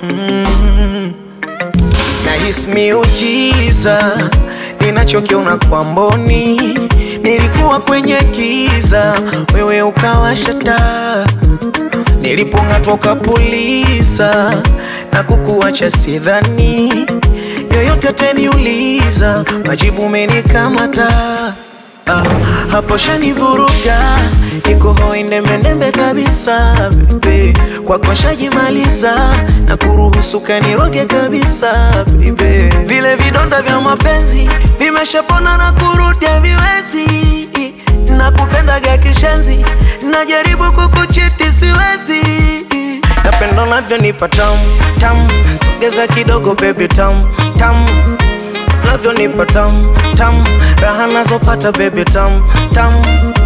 mm. Nahisi miujiza ninachokiona kwa mboni, nilikuwa kwenye giza, wewe ukawasha taa, nilipong'atwa ukapuliza na kukuacha sidhani yoyote ataniuliza, majibu umenikamata Ah, hapo shanivuruga, niko hoi ndembendembe kabisa bebe, kwako shajimaliza na kuruhusu kaniroge kabisa bebe, vile vidonda vya mapenzi vimeshapona na kurudia viwezi, na kupendaga kishenzi, najaribu kukuchiti siwezi, napendo navyonipa tamu tamu, sogeza kidogo baby tamu tamu navyonipa tamu tamu, raha nazopata baby tamu tamu.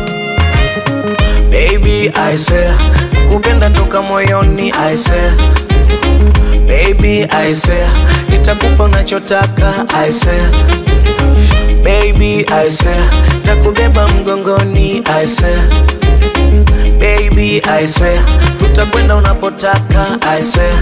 Baby I swear, kupenda toka moyoni I swear. Baby I swear, nitakupa unachotaka I swear. Baby I swear, takubeba mgongoni I swear. Baby I swear, tutakwenda unapotaka I swear.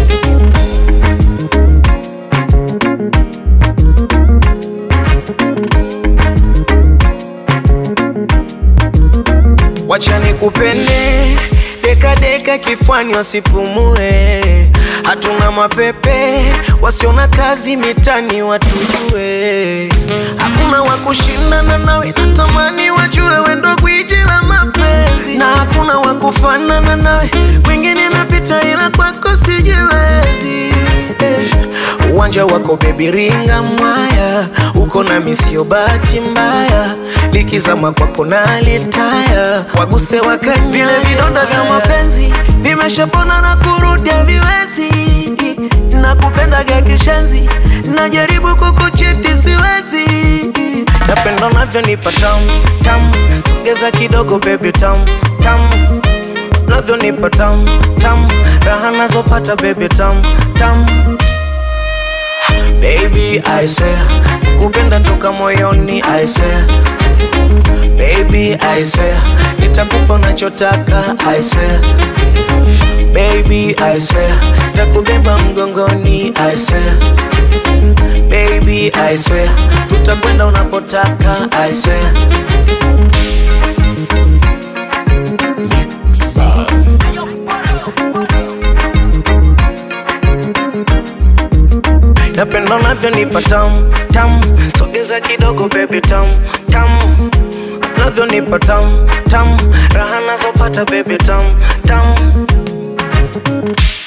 Wacha nikupende deka deka kifwani wasipumue, hatuna mapepe wasiona kazi mitani watujue, hakuna wa kushindana nawe, natamani wajue wendo gwiji la mapenzi, na hakuna wa kufanana nawe, wengine napita ila kwako sijiwezi eh. Uwanja wako bebi ringa mwaya, uko na misio bahati mbaya, likizama kwako nalitaya, waguse wakani vile vidonda vya mapenzi vimeshapona na kurudia viwezi, na kupendaga kishenzi, najaribu kukuchiti siwezi, napendo navyonipa tamu tamu, sogeza kidogo baby tamu tamu navyonipa tamu tamu, raha nazopata baby tamu tamu Baby I swear, kupenda toka moyoni I swear. Baby I swear, nitakupa unachotaka I swear. Baby I swear, takubeba mgongoni I swear. Baby I swear, tutakwenda unapotaka I swear. Napenda unavyonipa tamu tamu, sogeza kidogo baby tamu tamu, unavyonipa tamu tamu, raha nazopata baby tamu tamu.